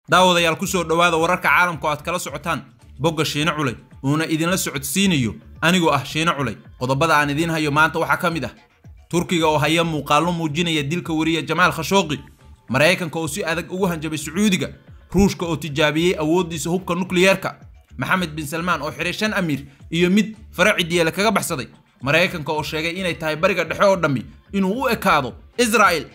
daawadayaal ku soo dhowaada wararka caalamka oo aad kala socotaan bogga shiine culay uuna idinla socodsiinayo anigoo ah shiine culay qodobada aan idiin hayo maanta waxaa ka mid ah turkiga oo haya muuqaallo muujinaya dilka weriya jamaal khashooqi maraykanka oo si adag ugu hanjabay sacuudiga ruushka oo tijaabiyey awooddiisa hubka nukliyeerka maxamed bin salmaan oo xiray shan amiir iyo mid faraci diyeele kaga baxsaday maraykanka oo sheegay inay tahay bariga dhexe oo dhammi inuu u ekaado israa'il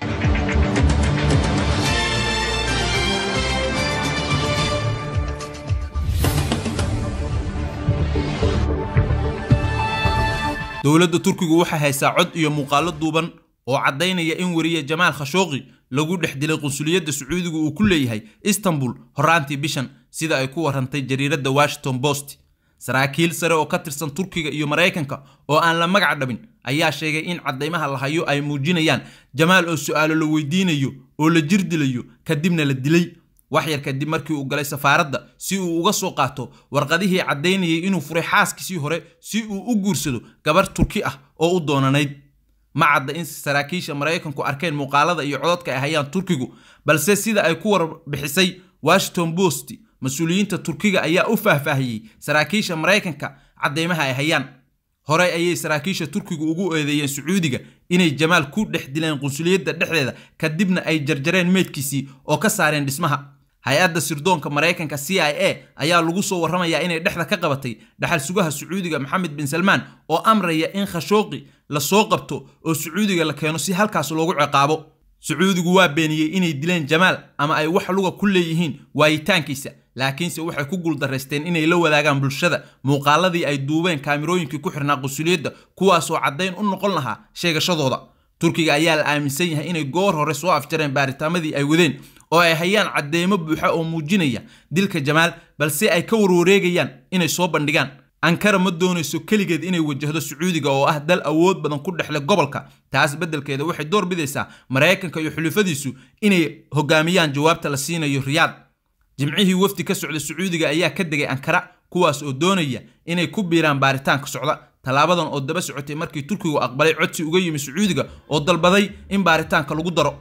dowladda turkigu waxay haysaa cod iyo muuqaallo duuban oo caddaynaya in weriye jamaal khashooqi lagu dhex dilay qunsuliyadda sacuudiga uu ku leeyahay istanbul horaantii bishan sida ay ku warrantay jariiradda washington post saraakiil sare oo ka tirsan turkiga iyo maraykanka oo aan la magac dhabin ayaa sheegay in caddaymaha la hayo ay muujinayaan jamaal oo su'aalo la weydiinayo oo la jir dilayo kadibna la dilay wax yar kadib markii uu galay safaaradda si uu uga soo qaato warqadihii caddaynayay inuu furay xaaskiisii hore si uu u guursado gabar turki ah oo u doonanayd ma cadda in saraakiisha maraykanku arkeen muuqaalada iyo cododka ay hayaan turkigu balse sida ay ku warbixisay washington post mas-uuliyiinta turkiga ayaa u faahfaahiyey saraakiisha maraykanka caddaymaha ay hayaan horey ayay saraakiisha turkigu ugu eedeeyeen sacuudiga inay jamaal ku dhex dileen qunsuliyadda dhexdeeda kadibna ay jarjareen meydkiisii oo ka saareen dhismaha hay-adda sirdoonka maraykanka c i a ayaa lagu soo warramayaa inay dhexda ka qabatay dhaxal sugaha sacuudiga maxamed bin salmaan oo amraya in khashooqi la soo qabto oo sacuudiga la keeno si halkaas loogu ciqaabo sacuudigu waa beeniyey inay dileen jamaal ama ay wax luga ku leeyihiin waayitaankiisa laakiinse waxay ku guuldaraysteen inay la wadaagaan bulshada muuqaaladii ay duubeen kaamirooyinkii ku xirnaa qunsuliyadda kuwaasoo caddayn u noqon lahaa sheegashadooda turkiga ayaa la aaminsan yahay inay goor hore soo afjareen baaritaammadii ay wadeen oo ay hayaan caddeemo buuxa oo muujinaya dilka jamaal balse ay ka warwareegayaan inay soo bandhigaan ankara ma doonayso keligeed inay wajahdo sacuudiga oo ah dal awood badan ku dhexle gobolka taas beddelkeeda waxay door bidaysaa maraykanka iyo xulufadiisu inay hogaamiyaan jawaabta la siinayo riyaad jimcihii wafdi ka socda sacuudiga ayaa ka degay ankara kuwaas oo doonaya inay ku biiraan baaritaanka socda tallaabadan oo daba socotay markii turkigu aqbalay codsi uga yimi sacuudiga oo dalbaday in baaritaanka lagu daro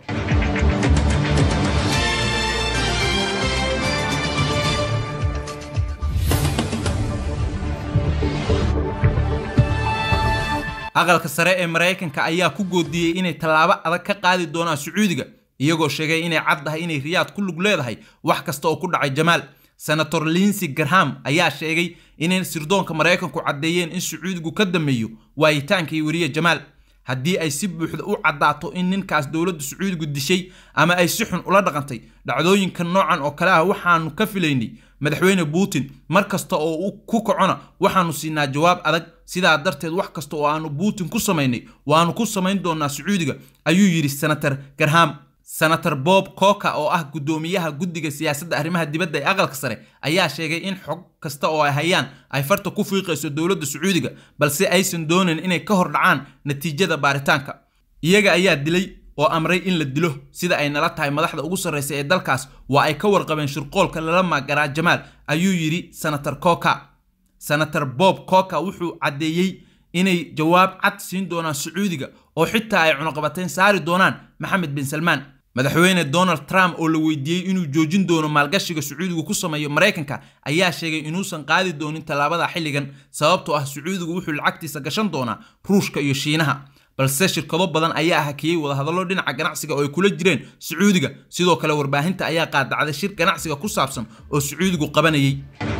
aqalka sare ee maraykanka ayaa ku goodiyey inay tallaabo adag ka qaadi doonaan sacuudiga iyagoo sheegay inay caddahay inay riyaad ku lug leedahay wax kasta oo ku dhacay jamaal senator linsey garham ayaa sheegay inay sirdoonka maraykanku caddeeyeen in sacuudigu ka dameeyo waayitaankii weriye jamaal haddii ay si buuxda u caddaato in ninkaas dowladda sacuudigu dishay ama ay si xun ula dhaqantay dhacdooyinka noocan oo kale ah waxaanu ka filaynay madaxweyne putin mar kasta oo uu ku kacona waxaanu siinaa jawaab adag sidaa darteed wax kasta oo aanu putin ku samaynay waanu ku samayn doonaa sacuudiga ayuu yidhi senator garham senator bob coka oo ah guddoomiyaha guddiga siyaasadda arrimaha dibadda ee aqalka sare ayaa sheegay in xog kasta oo ay hayaan ay farta ku fiiqayso dowladda sacuudiga balse aysan doonayn inay ka hor dhacaan natiijada baaritaanka iyaga ayaa dilay oo amray in la dilo sida ay nala tahay madaxda ugu sarraysa ee dalkaas waa ay ka warqabeen shirqoolka lala magaraa jamaal ayuu yidhi senator coka senator bob coka wuxuu caddeeyey inay jawaab cad siin doonaan sacuudiga oo xitaa ay cunuqabateyn saari doonaan maxamed bin salmaan madaxweyne donald trump oo la weydiiyey inuu joojin doono maalgashiga sacuudigu ku sameeyo maraykanka ayaa sheegay inuusan qaadi doonin tallaabada xilligan sababtoo ah sacuudigu wuxuu lacagtiisa gashan doonaa ruushka iyo shiinaha balse shirkado badan ayaa hakiyey wadahadallo dhinaca ganacsiga oo ay kula jireen sacuudiga sidoo kale warbaahinta ayaa qaadacday shir ganacsiga ku saabsan oo sacuudigu qabanayay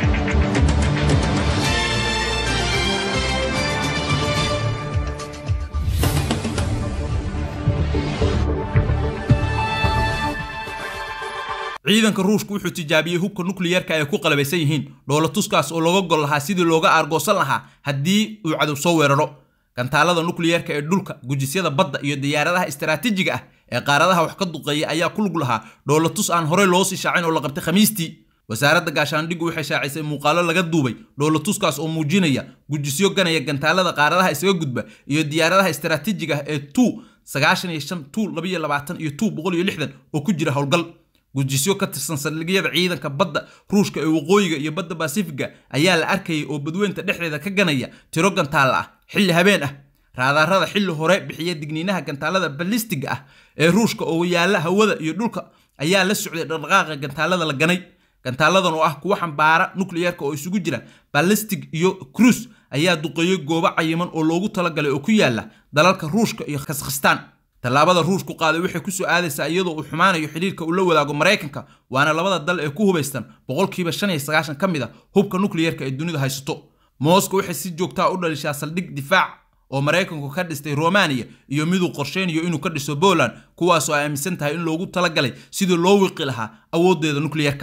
ciidanka ruushku wuxuu tijaabiyey hubka nukliyeerka ay ku qalabaysan yihiin dhoolatuskaas oo looga gol lahaa sidii looga aargoosan lahaa haddii uu cadow soo weeraro gantaalada nukliyeerka ee dhulka gujisyada badda iyo diyaaradaha istaraatiijiga ah ee qaaradaha wax ka duqeeya ayaa ku lug lahaa dhoolatus aan horey loo sii shaacin oo la qabtay khamiistii wasaaradda gaashaandhiggu waxay shaacisay muuqaalo laga duubay dhoolatuskaas oo muujinaya gujisyo ganaya gantaalada qaaradaha isaga gudba iyo diyaaradaha istaraatiijiga ah ee tu sagaashan iyo shan tu labaiyo labaatan iyo tu boqol iyo lixdan oo ku jira howlgal gujisyo ka tirsan saldhigyada ciidanka badda ruushka ee waqooyiga iyo badda basifiga ayaa la arkayay oo badweynta dhexdeeda ka ganaya tiro gantaalla ah xilli habeen ah raadaarada xilli hore bixiya digniinaha gantaalada balistiga ah ee ruushka oo yaalla hawada iyo dhulka ayaa la socday dhaqdhaqaaqa gantaalada la ganay gantaaladan oo ah kuwa xambaara nukliyeerka oo isugu jira ballistic iyo cruise ayaa duqeeyey goobo cayiman oo loogu talagalay oo ku yaala dalalka ruushka iyo kazakhstan tallaabada ruushku qaaday waxay kusoo aadaysaa iyadoo uu xumaanayo xidhiirka uu la wadaago maraykanka waana labada dal ee ku hubaystan boqolkiiba shan iyo sagaashan ka mid a hubka nukliyeerka ee dunida haysato moscow waxay si joogtaa u dhalishaa saldhig difaac oo maraykanku ka dhistay romaniya iyo miduu qorsheynayo inuu ka dhiso poland kuwaasoo ay aaminsan tahay in loogu talagalay sidii loo wiqi lahaa awooddeeda nukliyeerka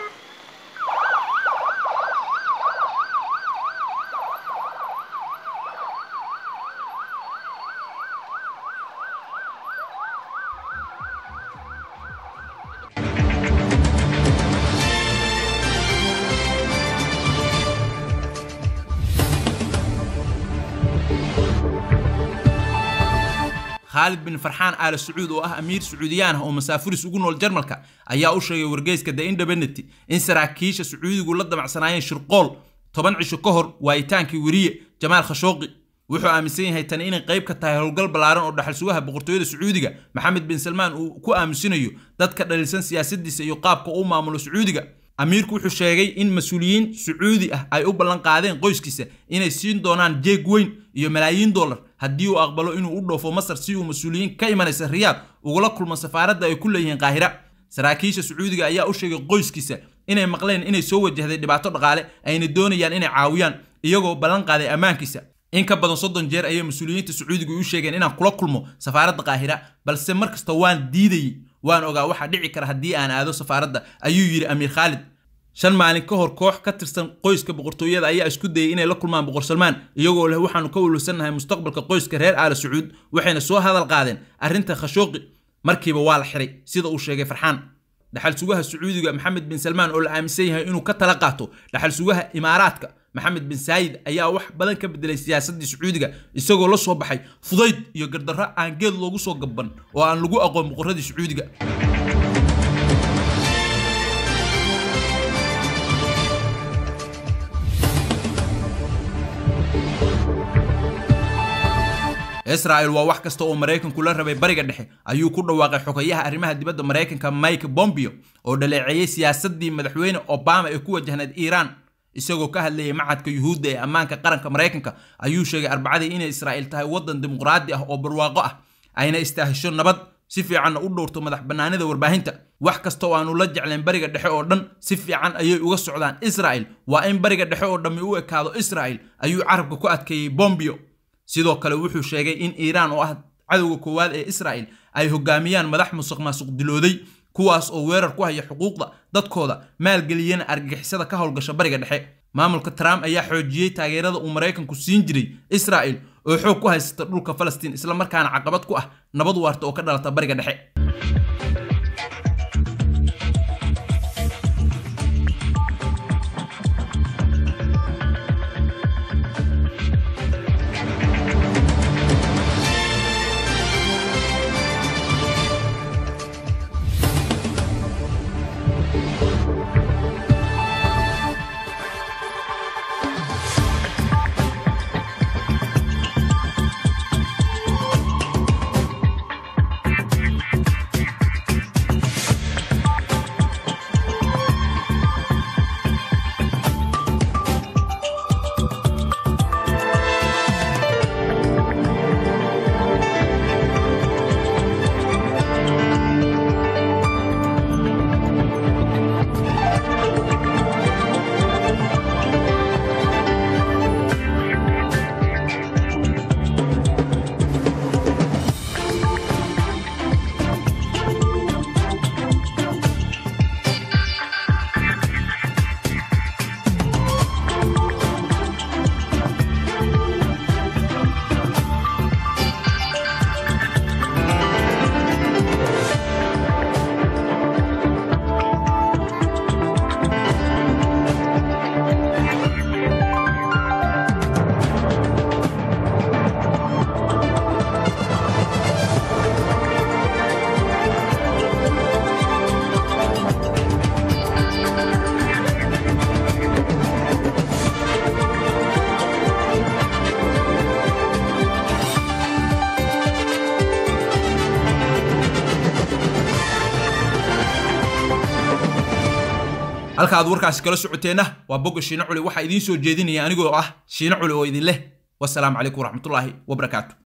khaalid bin farxaan aala sacuud oo ah amiir sacuudiyaan ah oo masaafuris ugu nool jarmalka ayaa u sheegay wargeyska the independent in saraakiisha sacuudigu la damacsanaayeen shirqool toban cisho ka hor waayitaankii weriye jamaal khashooqi wuxuu aaminsan yahay tani inay qayb ka tahay howlgal ballaaran oo dhaxal sugaha boqortooyada sacuudiga maxamed bin salmaan uu ku aamusinayo dadka dhaliilsan siyaasadiisa iyo qaabka uu maamulo sacuudiga amiirku wuxuu sheegay in mas-uuliyiin sacuudi ah ay u ballan qaadeen qoyskiisa inay siin doonaan jeeg weyn iyo malaayiin dollar haddii uu aqbalo inuu u dhoofo masar si uu mas-uuliyiin ka imanaysa riyaad ugula kulmo safaaradda ay ku leeyihiin qaahira saraakiisha sacuudiga ayaa u sheegay qoyskiisa inay maqleen inay soo wajahday dhibaato dhaqaale ayna doonayaan inay caawiyaan iyagoo ballan qaaday ammaankiisa in ka badan soddon jeer ayay mas-uuliyiinta sacuudigu u sheegeen inaan kula kulmo safaaradda qaahira balse mar kasta waan diidayey waan ogaa waxaa dhici kara haddii aan aado safaaradda ayuu yidhi amiir khaalid shan maalin ka hor koox ka tirsan qoyska boqortooyada ayaa isku dayay inay la kulmaan boqor salmaan iyagoo leh waxaanu ka welwelsannahay mustaqbalka qoyska reer aala sacuud waxayna soo hadal qaadeen arrinta khashooqi markiiba waa la xiray sida uu sheegay farxaan dhaxal sugaha sacuudiga maxamed bin salmaan oo la aaminsan yahay inuu ka tala qaato dhaxal sugaha imaaraadka maxamed bin saayid ayaa wax badan ka bedelay siyaasaddii sacuudiga isagoo la soo baxay fudayd iyo gardarro aan geed loogu soo gabban oo aan lagu aqoon boqorradii sacuudiga israel waa wax kasta oo maraykanku la rabay bariga dhexe ayuu ku dhawaaqay xogayaha arrimaha dibadda maraykanka mike bombeo oo dhaleeceeyey siyaasaddii madaxweyne obama ee ku wajahnayd iiraan isagoo ka hadlayay macadka yuhuudda ee ammaanka qaranka maraykanka ayuu sheegay arbacadii inay israa'iil tahay waddan dimuqraadi ah oo barwaaqo ah ayna istaahisho nabad si fiicanna u dhowrto madax bannaanida warbaahinta wax kasta oo aanu la jeclayn bariga dhexe oo dhan si fiican ayay uga socdaan israa'il waa in bariga dhexe oo dhammi u ekaado israa'il ayuu carabka ku adkeeyey bombeo sidoo kale wuxuu sheegay in iiraan oo ah cadowga koowaad ee israa'il ay hogaamiyaan madax musuq maasuq dilooday kuwaas oo weerar ku haya xuquuqda dadkooda maalgeliyana argagixisada ka howlgasha bariga dhexe maamulka trump ayaa xoojiyey taageerada uu maraykanku siin jiray israa'il oo xoog ku haysata dhulka falastiin islamarkaana caqabad ku ah nabad waarta oo ka dhalata bariga dhexe halka aad warkaasi kala socoteenna waa bogga shiine culi waxaa idiin soo jeedinaya anigoo ah shiine culi oo idin leh wasalaamu calaykum waraxmatullaahi wabarakaatu